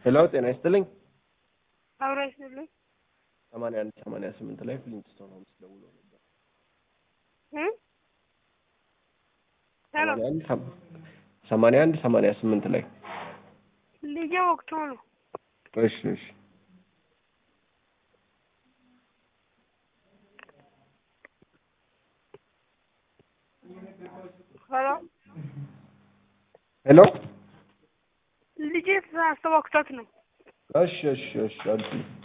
ሄሎ ጤና ይስጥልኝ። አብራ ይስጥልኝ። ሰማንያ አንድ ሰማንያ ስምንት ላይ ፍሊንትስቶን ሆምስ ደውሎ ነበር። እ ሄሎ ሰማንያ አንድ ሰም- ሰማንያ አንድ ሰማንያ ስምንት ላይ ልጄ ወቅቱ ነው። እሺ እሺ ሄሎ ሄሎ ልጄ ተሳስቶ ወቅቶት ነው። እሺ እሺ እሺ አልኩኝ።